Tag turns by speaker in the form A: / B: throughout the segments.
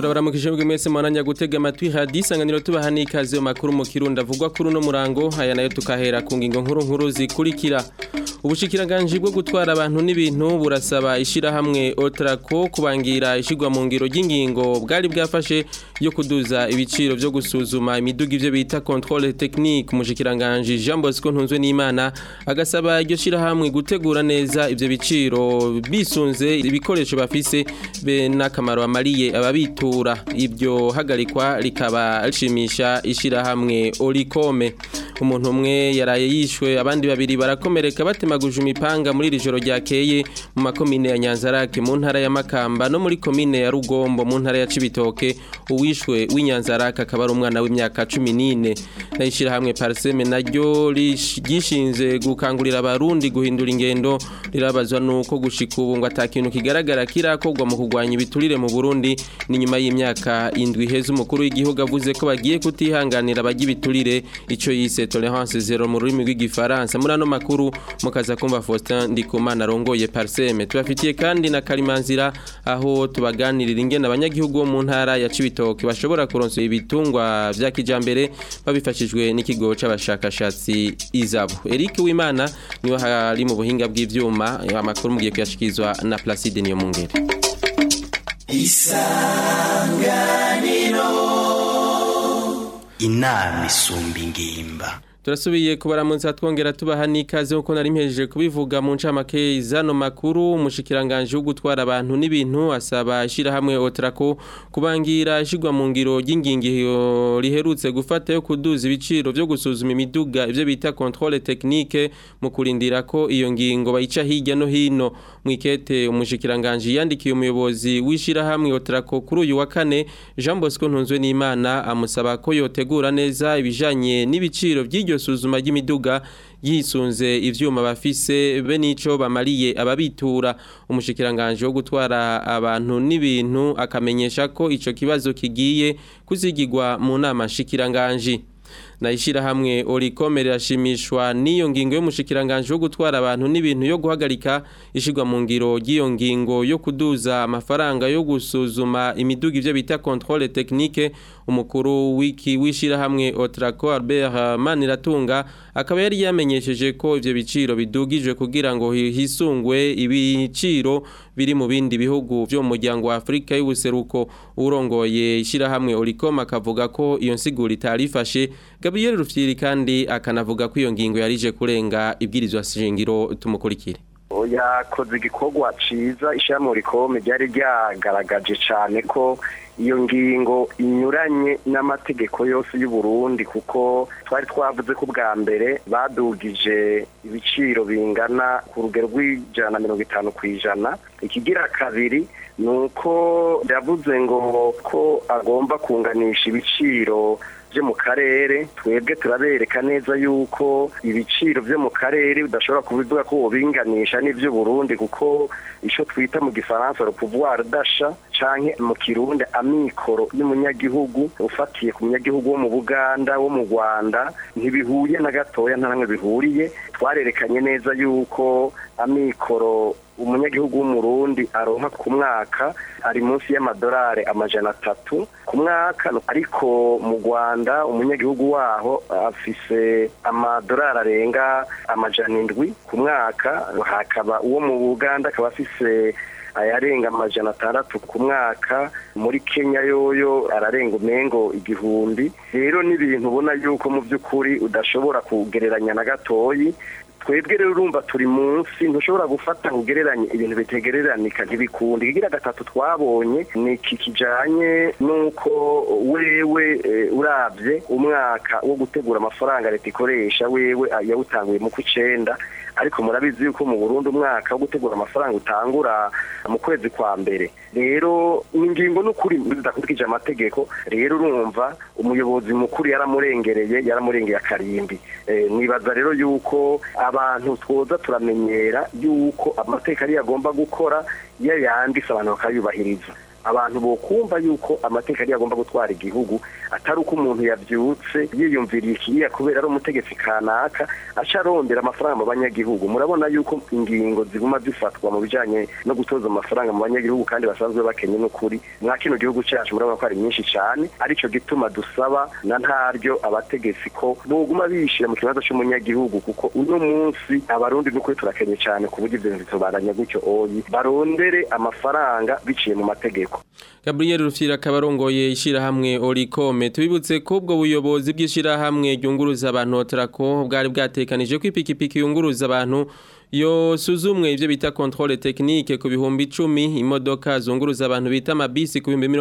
A: turabaramukije mbwe mwese mwananya gutega amatwi hadi isanganiro tubaha n'ikaze mu makuru mu kirundi avugwa kuri uno murango aya nayo tukahera ku ngingo nkuru nkuru zikurikira ubushikiranganje bwo gutwara abantu n'ibintu burasaba ishirahamwe otrako kubangira ishigwa mu ngiro ry'ingingo bwari bwafashe yo kuduza ibiciro vyo gusuzuma imiduga ivyo bita controle technique umushikiranganje Jean Bosco Ntunzwe n'Imana agasaba iryo shirahamwe gutegura neza ivyo biciro bisunze ibikoresho bafise be n'akamaro amariye ababitura ibyo hagarikwa rikaba rishimisha ishirahamwe Orikome umuntu umwe yaraye yishwe abandi babiri barakomereka batemaguje imipanga muri iri joro ryakeye mu makomine ya Nyanzarake mu ntara ya Makamba no muri komine ya Rugombo mu ntara ya Cibitoke uwishwe w'Inyanzarake akaba ari umwana w'imyaka 14 nayishira hamwe Parseme naryo gishinze gukangurira abarundi guhindura ingendo rirabazwa nuko gushika ubu ngo atakintu kigaragara kirakogwa mu kugwanya ibiturire mu Burundi ni nyuma y'imyaka indwi heza umukuru w'igihugu avuze ko bagiye kutihanganira abajya ibiturire ico yise tolerance zero mu rurimi rw'igifaransa muri ano makuru mukaza kumva Faustin Ndikumana arongoye Parseme tubafitiye kandi na Kalimanzira aho tubaganirira ingene abanyagihugu bo mu ntara ya Cibitoke bashobora kuronsa ibitungwa vya kijambere babifashijwe n'ikigo c'abashakashatsi Izabo Eric Wimana niwe hari mu buhinga bw'ivyuma amakuru mugiye kuyashikizwa na Placide Niyomungere
B: Isanganiro inama isumba ingimba
A: turasubiye kubaramutsa twongera tubaha n'ikaze nkuko nari mpejeje kubivuga mu ncamake zano makuru umushikiranganje wo gutwara abantu n'ibintu asaba ishirahamwe Otrako kubangira ishigwa mu ngiro ry'ingingiro riherutse gufata yo kuduza ibiciro vyo gusuzuma imiduga ivyo bita controle technique mu kurindira ko iyo ngingo bayica hirya no hino mwikete umushikiranganje yandikiye umuyobozi w'ishirahamwe Otrako kuri uyu wa kane Jean Bosco Ntunzwe n'Imana amusaba ko yotegura neza ibijanye n'ibiciro vy'iryo suzuma ry'imiduga yisunze ivyuma bafise be nico bamariye ababitura umushikiranganje wo gutwara abantu n'ibintu akamenyesha ko ico kibazo kigiye kuzigirwa mu nama shikiranganje na ishirahamwe Orikome rirashimishwa n'iyo ngingo y'umushikiranganje wo gutwara abantu n'ibintu yo guhagarika ishigwa mu ngiro ry'iyo ngingo yo kuduza amafaranga yo gusuzuma imiduga ivyo bita controle technique umukuru wiki wishirahamwe Otraco Albert Maniratunga akaba yari yamenyesheje ko ivyo biciro bidugijwe kugira ngo hisungwe ibiciro biri mu bindi bihugu vyo mu muryango wa Afrika y'ubuseruko urongoye ishirahamwe Orikome akavuga ko iyo nsiguro itarifashe Gabriel Rufyiri kandi akanavuga ko iyo ngingo yarije kurenga ibwirizwa shingiro tumukurikire
C: yakoze igikorwa ciza ishyirahamwe rikome ryari ryagaragaje cyane ko iyo ngingo inyuranye n'amategeko yose y'u Burundi kuko twari twavuze ko bwa mbere badugije ibiciro bingana ku rugero rw'ijana na mirongo itanu ku ijana ikigira kabiri ni uko yavuze ngo ko agomba kunganisha ibiciro byo mu karere twebwe turabereka neza yuko ibiciro byo mu karere udashobora kubivuga ko ubinganisha n'ibyo Burundi kuko icyo twita mu gifaransa le pouvoir d'achat canke mu kirundi amikoro y'umunyagihugu ufatiye ku munyagihugu wo mu Buganda wo mu Rwanda ntibihuye na gatoya nta namwe bihuriye twarerekanye neza yuko amikoro umunyagihugu w'umurundi aronka ku mwaka ari munsi y'amadolari amajana atatu ku mwaka ariko mu Rwanda umunyagihugu waho afise amadolari arenga amajana indwi ku mwaka hakaba uwo mu Buganda akaba afise ayarenga amajana atandatu ku mwaka muri Kenya yoyo ararenga umengo igihumbi rero n'ibintu ubona yuko mu by'ukuri udashobora kugereranya na gatoyi twebwe rero urumva turi munsi ntushobora gufata ugereranye ibintu bitegereranika ntibikundi ikigira gatatu twabonye ni iki kijanye n'uko wewe urabye umwaka wo gutegura amafaranga leta ikoresha wewe yawutanguye mu kw'icenda ariko murabizi yuko mu Burundi umwaka wo gutegura amafaranga utangura mu kwezi kwa mbere rero ingingo n'ukuri zidakurikije amategeko rero urumva umuyobozi mukuru yaramurengereye yaramurengeye akarimbi nibaza rero yuko abantu twoza turamenyera yuko amateka ariyo agomba gukora iyo yanditse abantu bakayubahiriza abantu bokumva yuko amateka ari agomba gutwara igihugu atari uko umuntu yavyutse yiyumviriye ikiriya kubera ari umutegetsi kanaka aca arondera amafaranga mu banyagihugu murabona yuko ingingo ziguma zifatwa mu bijanye no gutoza amafaranga mu banyagihugu kandi basanzwe bakenye n'ukuri mwa kino gihugu cacu murabona ko ari nyinshi cane arico gituma dusaba na ntaryo abategetsi ko boguma bishira mu kibazo c'umunyagihugu kuko uno munsi abarundi n'ukuri turakenye cane ku buryo ivyo bintu bitobaranya gutyo oyi barondere amafaranga biciye mu mategeko
A: Gabriel Rufira akabarongoye ishirahamwe Orikome tubibutse ko ubwo buyobozi bw'ishirahamwe ryunguruza abantu Otrako bwari bwatekanije ko ipikipiki yunguruza abantu yo suzumwe ivyo bita controle technique ku bihumbi 10 imodoka zunguruza abantu bita mabisi ku bihumbi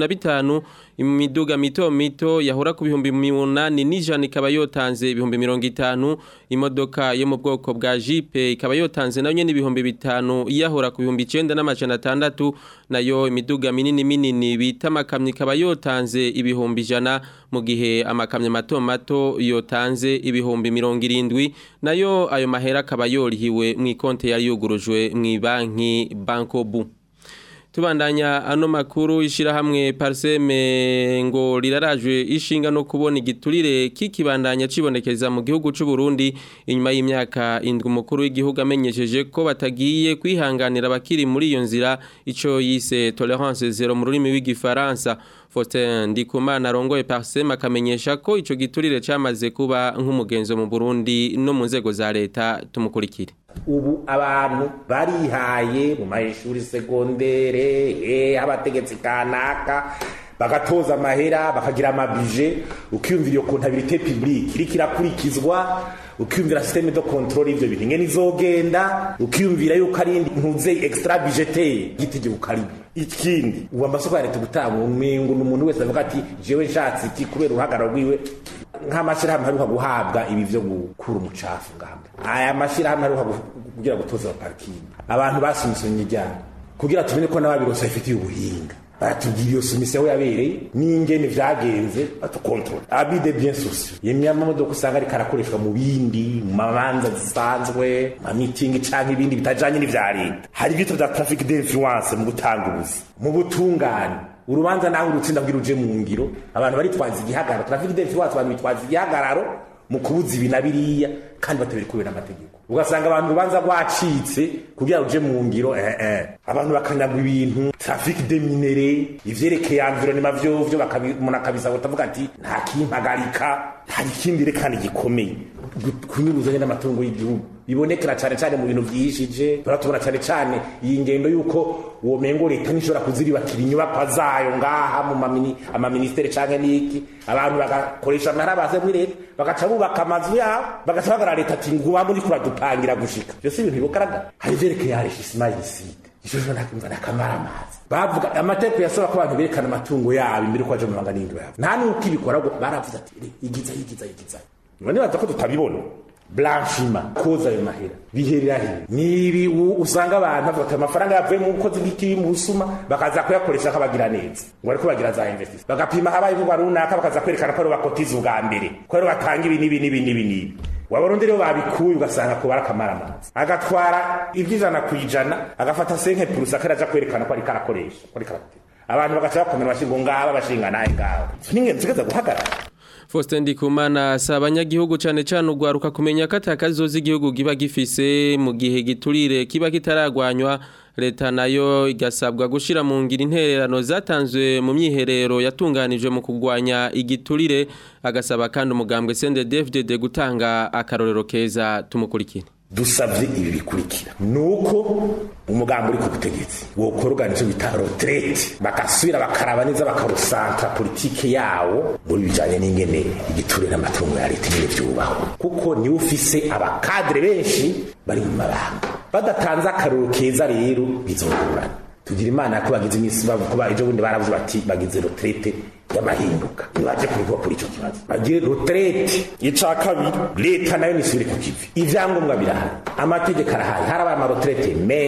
A: 35 imiduga mito mito yahora ku bihumbi 8 n'ijana ikaba yotanze ibihumbi 50 imodoka yo mu bwoko bwa Jeep ikaba yotanze nayo nyene ibihumbi 5 yahora ku bihumbi 9 n'amajana 6 nayo imiduga minini minini bita makamyo ikaba yotanze ibihumbi ijana mu gihe amakamyo mato mato yotanze ibihumbi 70 nayo ayo mahera akaba yorihiwe mu ikonte yari yugurujwe mu banki Banco Bu tubandanya ano makuru ishirahamwe Parseme ngo rirarajwe ishinga no kubona igiturire kikibandanya cibonekeza mu gihugu c'u Burundi inyuma y'imyaka indwi mukuru w'igihugu amenyesheje ko batagiye kwihanganira bakiri muri iyo nzira ico yise tolerance zero mu rurimi w'igifaransa Faustin Ndikumana arongoye Parseme akamenyesha ko ico giturire camaze kuba nk'umugenzo mu Burundi no mu nzego za leta tumukurikire
D: ubu abantu barihaye mu mashuri segondere eh abategetsi kanaka bagatoza amahera bakagira amabije ukiyumvira iyo kontabilite publique iriko irakurikizwa ukiyumvira systeme de controle ivyo bintu ingene izogenda ukiyumvira yuko ari ntuze extra budgetaire gitegeko karibu ikindi ubu amasoko ya leta gutanga umengo n'umuntu wese avuga ati jewe nshatse iki kubera uruhagararo rwiwe nk'amashyirahamwe aheruka guhabwa ibi vyo gukura umucafu ngamba aya mashyirahamwe aheruka kugira gutoza parikingi abantu basumisonye ijyana kugira tumenye ko n'ababirose bafitiye ubuhinga baratubwira iyo sumisiyo aho yabereye n'ingene vyagenze batukontorora abide bien sociaux yemye amamodoka usanga ariko arakoreshwa mu bindi mu mabanza zisanzwe ma meeting canke ibindi bitajanye n'ivya leta hari ibito vya traffic d'influence mu gutanga ubuzi mu butungane urubanza naho urutsinda bwira uje mu ngiro abantu baritwaza igihagararo traffic d'influence abantu bitwaza igihagararo mu kubuza ibi na biriya kandi batabiri kubera amategeko ugasanga abantu urubanza rwacitse kugira uje mu ngiro eh eh abantu bakanyagwa ibintu traffic de minere ivyerekeye environnement vyo vyo umuntu akabisa utavuga ati nta kimpagarika hari ikindi rekana gikomeye kunyuruzanya n'amatungo y'igihugu bibonekera cyane cyane mu bintu vyishije turatubona cyane cyane iyi ngendo yuko uwo mengo leta nishobora kuziribakira inyubakwa zayo ngaha mu mamini amaministeri canke niki abantu bagakoresha amahera baze muri leta bagaca bubaka amazu yabo bagaca bagara leta ati nguba muri kuradupangira gushika byose ibintu bibugaragara hari vyerekeye arishishima y'isite ishusho nakumva nakamara amazi bavuga amategeko yasaba ko abantu berekana amatungo yabo imbere ko baje mu manga n'indwi yabo nta n'uko ibikora baravuze ati igiza igiza igiza none baza ko tutabibona blanchima koza ayo mahera biherera he nibi usanga abantu bavuga ati amafaranga yavuye mu bukozi bw'ikibi mu busuma bakaza kuyakoresha akabagira neza ngo ariko bagira za investisi bagapima habaye ivugwa runaka bakaza kwerekana ko ari bakotiza ubwa mbere ko ari batanga ibi n'ibi n'ibi n'ibi n'ibi wabarundi rero babikuye ugasanga ko barakamara amazi agatwara iby'ijana ku ijana agafata senke purusa akaraja kwerekana ko ariko arakoresha ko ariko aratera abantu bagaca bakomera bashinga ngaba bashinga naye ngaba n'ingenzi zigaza guhagarara
A: Faustin Ndikumana asaba abanyagihugu cyane cyane ugwaruka kumenya ko atakazoza igihugu giba gifise mu gihe giturire kiba kitaragwanywa leta nayo igasabwa gushira mu ngira intererano zatanzwe mu myiherero yatunganijwe mu kugwanya igiturire agasaba kandi umugambwe CNDD-FDD gutanga akarorero keza tumukurikire
D: dusabye ibi bikurikira nuko umugambi uri ku butegetsi wokorwa nicyo bita retraite bagasubira bakaraba neza bakarusantra politike yawo muri bijanye n'ingene igiturire n'amatungo ya leta nyine vyubahwa kuko niwe ufise abakadre benshi bari mu mabanga badatanze akaroro keza rero bizogorana tugira imana ko bagize iminsi bavuga ejo bundi baravuze bati bagize retraite y'amahinduka nibaje kubivuga kuri icyo kibazo bagire retraite ica kabiri leta nayo nisubire ku kivi ivyangombwa birahari amategeko arahari harabaye amaretraite menshi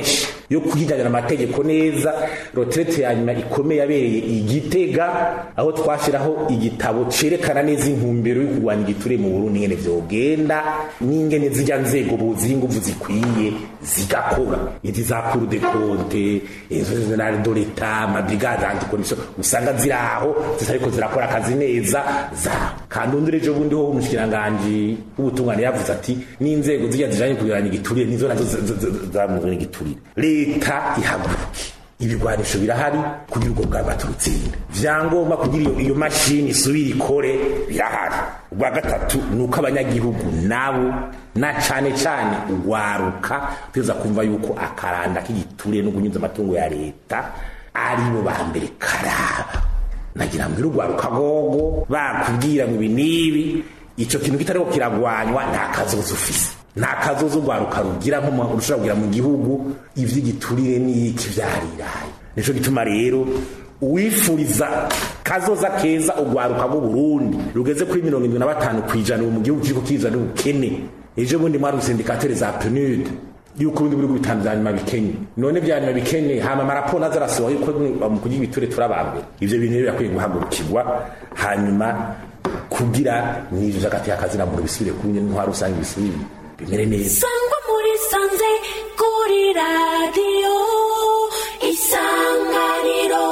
D: yo kuyijyanira amategeko neza roterete ya nyuma ikomeye yabereye igitega aho twashyiraho igitabo cerekana neza intumbero yo kurwanya igiture mu burundi ngene vyogenda n'ingene zijya nzego buziha inguvu zikwiye zigakora izi za kuru de konte izo zenari do leta amabrigade antikomisiyo usanga ziri aho zitariko zirakora akazi neza zaho kandi undi rejo bundi ho umushikiranganji w'ubutungane yavuze ati n'inzego zijya zijanye kugiranya igiturire nizo nazo zamuzana igiturire leta ihaguruke ibigwanisho birahari kugira ubwo bwaba turutsinda vyangombwa kugira iyo, iyo mashini isubire ikore birahari ubwa gatatu ni uko abanyagihugu nabo na cane cane ugwaruka tuza kumva yuko akaranda k'igiturire no kunyuza amatungo ya leta aribo ba mbere karaba nagira ngo irugwaruka gogo bakubwira ngo ibi n'ibi ico kintu kitariko kiragwanywa nta kazoza ufise nta kazoza ugwaruka rugira nko ushobora kugira mu gihugu ivy'igiturire n'iki vyariraye nico gituma rero uwifuriza kazoza keza ugwaruka bw'u Burundi rugeze kuri mirongo indwi na batanu kwijana mu gihugu kiriko kiza n'ubukene ejo bundi mwari usindikatere za PNUD yuko ibindi bihugu bitanu vya nyuma bikenye none vya nyuma bikenye hama amaraporo nazo arasohoye yuko mu kugira ibiture turabambere ivyo bintu rero birakwiye guhagurukirwa hanyuma kugira n'ivyo vy'agati y'akazina muntu bisubire kuri ntwaro usanga bisubire bimere neza
E: sangwa muri sanze kuri radiyo isanganiro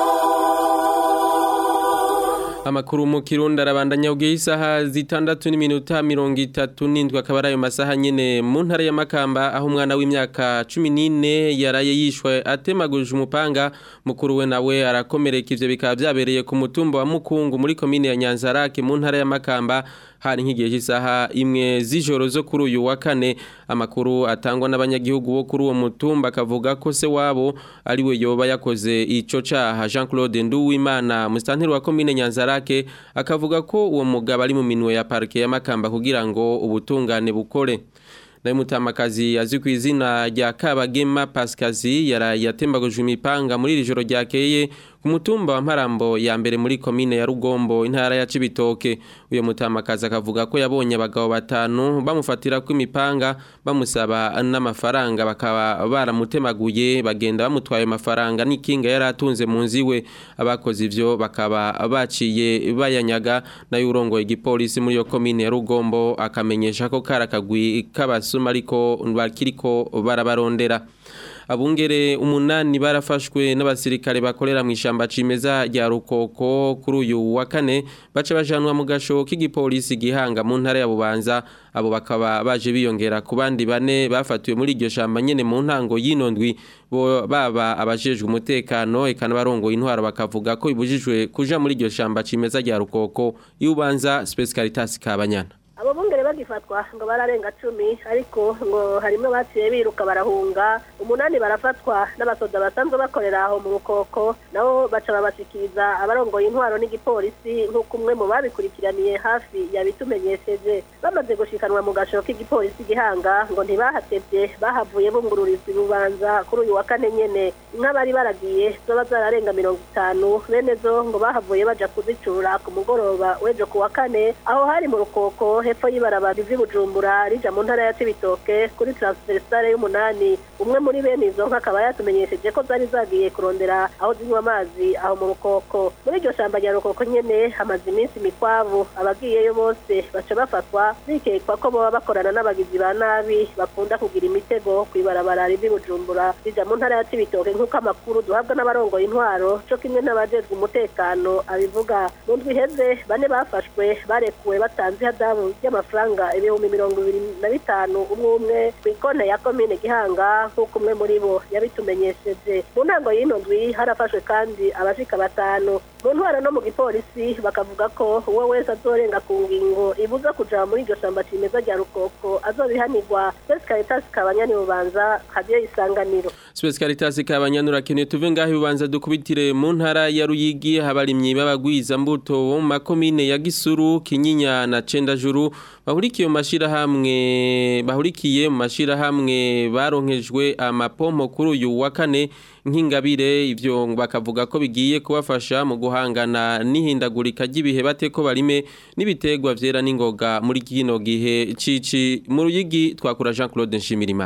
A: Amakuru mu Kirundi arabandanya ugiye isaha zitandatu n'iminota mirongo itatu n'indwi akaba ari ayo masaha nyene mu ntara ya Makamba aho umwana w'imyaka cumi n'ine yaraye yishwe atemaguje umupanga mukuru we nawe arakomereka ivyo bikaba vyabereye ku mutumba wa Mukungu muri komine ya Nyanzarake mu ntara ya Makamba hari nk'igihe cy'isaha imwe z'ijoro zo kuri uyu wa kane amakuru atangwa n'abanyagihugu bo kuri uwo mutumba akavuga ko se wabo ari we yoba yakoze ico caha Jean Claude Nduwimana musitanteri wa komine Nyanzarake akavuga ko uwo mugabo ari mu minwe ya parike ya Makamba kugira ngo ubutungane bukore nayo mutamakazi azwi ku izina rya Kabagema Pascazi yaraye yatembaguje imipanga muri iri joro ryakeye ku mutumba wa Mparambo ya mbere muri komine ya Rugombo intara ya Cibitoke uyo mutamakazi akavuga ko yabonye abagabo batanu bamufatira ku imipanga bamusaba n'amafaranga bakaba baramutemaguye bagenda bamutwaye amafaranga n'ikinga yari atunze mu nzi we abakoze ivyo bakaba baciye bayanyaga nayo urongoye igipolisi muri yo komine ya Rugombo akamenyesha ko karakagwi kabasuma ariko bakiriko barabarondera abungere umunani barafashwe n'abasirikare bakorera mu ishamba cimeza rya rukoko kuri uyu wa kane baca bajanwa mu gasho k'igipolisi gihanga mu ntara ya bubanza abo bakaba baje biyongera ku bandi bane bafatiwe muri iryo shamba nyene mu ntango y'inondwi bo baba abajejwe umutekano eka n'abarongoye intwaro bakavuga ko bibujijwe kuja muri iryo shamba cimeza rya rukoko y'ubanza Space Caritas Kabanyana
F: abo bungere bagifatwa ngo bararenga cumi ariko ngo harimo baciye biruka barahunga umunani barafatwa n'abasoda basanzwe bakorera aho mu rukoko nabo baca babashikiriza abarongoye intwaro n'igipolisi nk'uko umwe mu babikurikiraniye hafi yabitumenyesheje bamaze gushikanwa mu gasho k'igipolisi gihanga ngo ntibahatevye bahavuye bungururizwa ibubanza kuri uyu wa kane nyene inka bari baragiye zoba zararenga mirongo itanu bene zo ngo bahavuye baja kuzicura ku mugoroba w'ejo ku wa kane aho hari mu rukoko hepfo y'ibarabara ivi bujumbura rija mu ntara ya cibitoke kuri transversale y'umunani umwe muri bene izo nka akaba yatumenyesheje ko zari zagiye kurondera aho zinywa amazi aho mu rukoko muri iryo shamba rya rukoko nyene hamaze iminsi mikwabu abagiyeyo bose baca bafatwa bikekwa ko boba bakorana n'abagizi ba nabi bakunda kugira imitego kw'ibarabara rivi bujumbura rija mu ntara ya cibitoke nk'uko amakuru duhabwa n'abarongoye intwaro co kimwe n'abajejwe umutekano abivuga mu ndwi iheze bane bafashwe barekuwe batanze ihadabu ry'amafaranga ibihumbi mirongo ibiri na bitanu umwe umwe ku ikonte ya komine gihanga nk'uko umwe muri bo yabitumenyesheje mu ntango y'ino ndwi harafashwe kandi abashika batanu mu ntwaro no mu gipolisi bakavuga ko uwo wese azorenga ku ngingo ibuza kuja muri iryo shamba cimeza rya rukoko azobihanirwa Space Caritas kabanyani bubanza kadiyo isanganiro
A: Space Caritas kabanyanura keneye tuve ngaho ibubanza dukubitire mu ntara ya Ruyigi habarimyi babagwiza mbuto bo mu makomine ya Gisuru Kinyinya na Cendajuru bahurikiye mu mashirahamwe bahurikiye mu mashirahamwe baronkejwe amapompo kuri uyu wa kane nk'ingabire ivyo bakavuga ko bigiye kubafasha mu guhangana n'ihindagurika ry'ibihe bateko barime n'ibitegwa vyera n'ingoga muri kino gihe cici mu ruyigi twakura Jean Claude Nshimirimana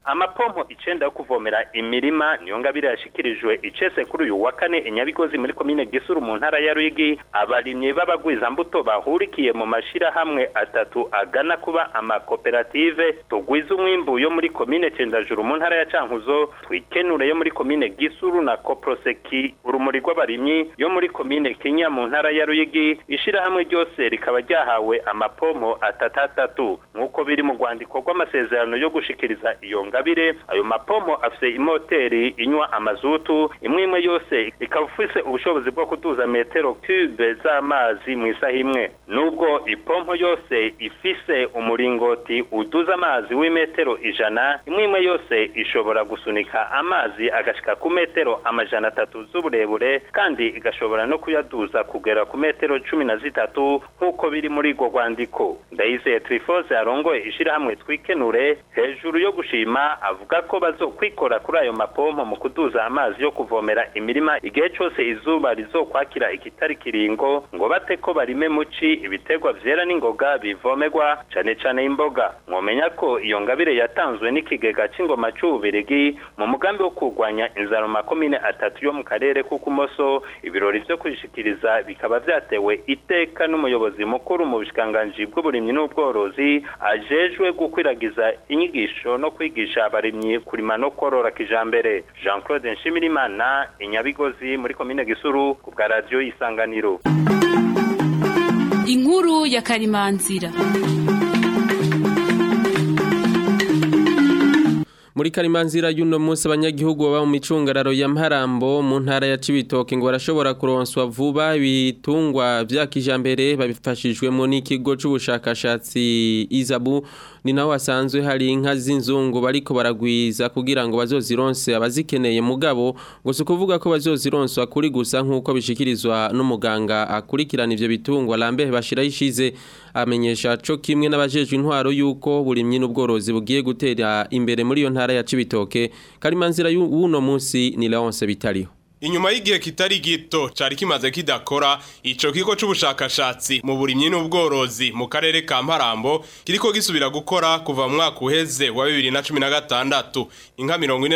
G: amapompo icenda yo kuvomera imirima niyo ngabire yashikirijwe icese kuri uyu wa kane inyabigozi muri komine gisuru mu ntara ya ruyigi abarimyi b'abagwizambuto bahurikiye mu mashirahamwe atatu agana kuba amakoperative tugwiza umwimbu yo muri komine cendajuru mu ntara ya cankuzo twikenure yo muri komine gisuru na koproseki urumuri rw'abarimyi yo muri komine kenya mu ntara ya ruyigi ishirahamwe ryose rikaba ryahawe amapompo atatatatu nk'uko biri mu rwandiko rw'amasezerano yo gushikiriza iyo ngabire ayo mapompo afise imoteri inywa amazutu imwe imwe yose ikaba ifise ubushobozi bwo kuduza metero cube z'amazi mu isaha imwe nubwo ipompo yose ifise umuringoti uduza amazi w'imetero ijana imwe imwe yose ishobora gusunika amazi agashika ku metero amajana atatu z'uburebure kandi igashobora no kuyaduza kugera ku metero cumi na zitatu nk'uko biri muri urwo rwandiko ndayizeye trifose arongoye ishirahamwe twikenure hejuru yo gushima avuga ko bazokwikora kuri ayo mapompo mu kuduza amazi yo kuvomera imirima igihe cose izuba rizokwakira ikitari kiringo ngo bate ko barime muci ibiterwa vyera n'ingoga bivomerwa cane cane imboga mwomenya ko iyo ngabire yatanzwe n'ikigega c'ingoma c'ububirigi mu mugambi wo kurwanya inzara mu makomine atatu yo mu karere k'ukumoso ibirori vyo kwishikiriza bikaba vyatewe iteka n'umuyobozi mukuru mu bushikiranganji bw'uburimyi n'ubworozi ajejwe gukwiragiza inyigisho no kwigisha abarimyi kurima no korora kijambere jean claude nshimirimana inyabigozi muri komine gisuru ku bwa radiyo y'isanganiro
H: inkuru ya karimanzira
A: muri karimanzira y'uno munsi abanyagihugu baba mu micungararo ya Mparambo mu ntara ya Cibitoke ngo barashobora kuronswa vuba ibitungwa vya kijambere babifashijwemo n'ikigo c'ubushakashatsi Izabu ni naho hasanzwe hari inka z'inzungu bariko baragwiza kugira ngo bazozironse abazikeneye mugabo ngo si ukuvuga ko bazozironswa kuri gusa nk'uko bishikirizwa n'umuganga akurikirana ivyo bitungwa Lambert bashiraho ishize amenyesha co kimwe n'abajejwe intwaro yuko burimyi n'ubworozi bugiye gutera imbere muri iyo ntara ya Cibitoke karimanzira y'uno munsi ni Leonce bitariho
I: Inyuma y'igihe kitari gito cari kimaze kidakora ico kigo c'ubushakashatsi mu burimyi n'ubworozi mu karere ka Mparambo kiriko gisubira gukora kuva mu mwaka uheze wa 2016 inka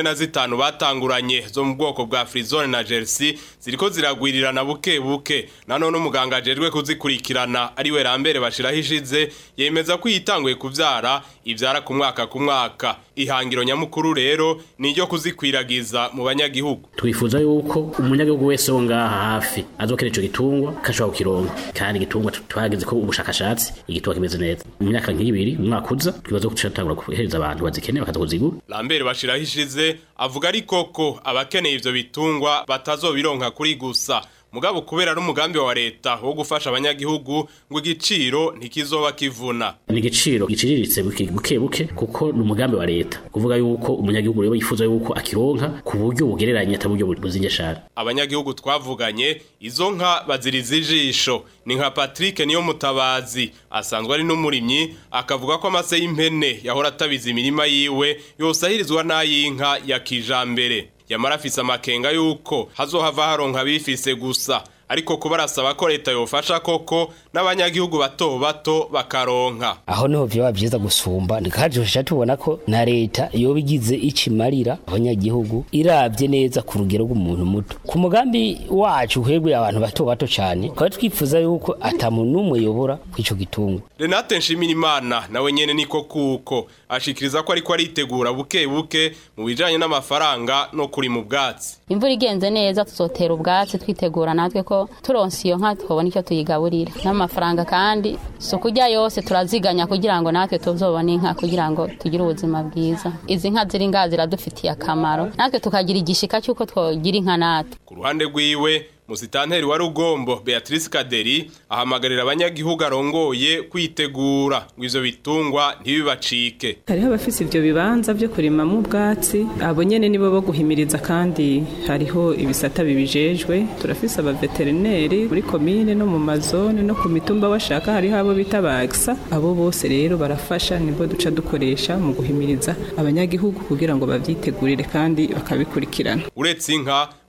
I: 45 batanguranye zo mu bwoko bwa Frizone na Jersey ziriko ziragwirirana buke buke nanone umuganga ajejwe kuzikurikirana ari we Rambere bashiraho ishize yemeza ko yitanguye kuvyara ivyara ku mwaka ku mwaka ihangiro nyamukuru rero ni ryo kuzikwiragiza mu banyagihugu
J: twifuza yuko umunyagihugu wese wo ngaha hafi azokera ico gitungwa kashobora kukironka kandi igitungwa twageze ko ubushakashatsi igitungwa kimeze neza mu myaka nk'ibiri umwaka uza twibaza ko turatangura guhereza abantu bazikeneye bakaza kuzigura
I: Lambert bashiraho ishize avuga ariko ko abakeneye ivyo bitungwa batazobironka kuri gusa mugabo kubera n'umugambi wa leta wo gufasha abanyagihugu ngo igiciro ntikizoba kivuna
J: ni igiciro giciriritse buke buke kuko ni umugambi wa leta kuvuga yuko umunyagihugu rero yifuza yuko akironka ku buryo bugereranye ata buryo buzinge shara
I: abanyagihugu twavuganye izo nka baziriza ijisho ni nka Patrick niyo mutabazi asanzwe ari n'umurimyi akavuga ko amase y'impene yahora atabiza imirima yiwe yose ahirizwa n'ay'inka ya kijambere yamara afise amakenga yuko hazohava haronka bifise gusa ariko kuba arasaba ko leta yofasha koko n'abanyagihugu bato bato bakaronka
K: aho niho vyoba vyiza gusumba ndikajosha tubona ko na leta yoba igize ikimarira abanyagihugu iravye neza ku rugero rw'umuntu muto ku mugambi wacu uhegwe abantu bato bato cane twari twifuza yuko ata muntu n'umwe yobora kw'ico gitungwa
I: Renate Nshimirimana nawe nyene niko kuko ashikiriza ko ariko aritegura buke buke mu bijanye n'amafaranga no kuri mu bwatsi
L: imvura igenze neza tuzotera ubwatsi twitegura natwe ko turonse iyo nka twabona icyo tuyigaburira n'amafaranga kandi si ukurya yose turaziganya kugira ngo natwe tuzobone inka kugira ngo tugire ubuzima bwiza izi nka ziri ngaha ziradufitiye akamaro natwe tukagira igishika cy'uko twogira inka natwe
I: ku ruhande rwiwe musitanteri wa rugombo Beatrice Kaderi ahamagarira abanyagihugu arongoye kwitegura ngo ivyo bitungwa ntibibacike
M: hariho abafise ivyo bibanza vyo kurimamwo ubwatsi abo nyene nibo bo guhimiriza kandi hariho ibisata bibijejwe turafise abaveterineri muri komine no mu mazone no ku mitumba bashaka hariho abo bita bagsa abo bose rero barafasha nibo duca dukoresha mu guhimiriza abanyagihugu kugira ngo bavyitegurire kandi bakabikurikirana
I: uretse inka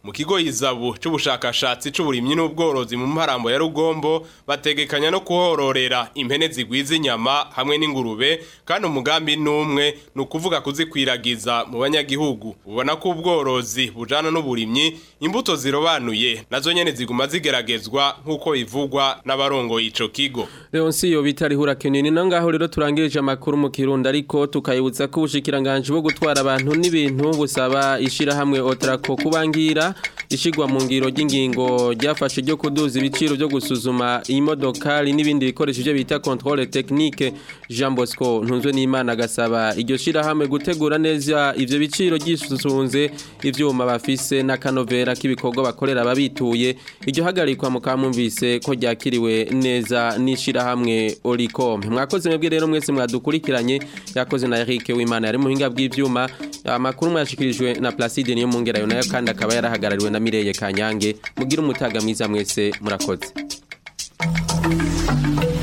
I: mu kigo izabu c'ubushakashatsi c'uburimyi n'ubworozi mu mparambo ya Rugombo bategekanya no kuhororera impene zigwiza inyama hamwe n'ingurube kandi umugambi numwe ni ukuvuga kuzikwiragiza mu banyagihugu ubona ko ubworozi bujana n'uburimyi imbuto zirobanuye nazo nyene ziguma zigeragezwa nk'uko bivugwa n'abarongoye ico kigo
A: Leonsiyo bitarihura kenini nangaho rero turangirije amakuru mu Kirundo ariko tukayibutsa ko ubushikiranganje bwo gutwara abantu n'ibintu busaba ishira hamwe Otrako kubangira ishigwa mu ngiro ry'ingingo ryafashe ryo kuduza ibiciro byo gusuzuma imodokari n'ibindi bikoresho byo bita controle technique Jean Bosco ntunzwe n'Imana gasaba iryo shira hamwe gutegura neza ivyo biciro gisusunze ivyuma bafise n'akanovera k'ibikorwa bakorera ababituye iryo hagarikwa mu kamumvise ko ryakiriwe neza n'ishira hamwe Olicom mwakoze mwebwe rero mwese mwadukurikiranye yakoze na Eric Wimana yari muhinga bw'ivyuma amakuru mwashikirijwe na Placide niyo mungera yo nayo kandi akaba yarahagarariwe na Mireye Kanyange mugira umutaga mwiza mwese murakoze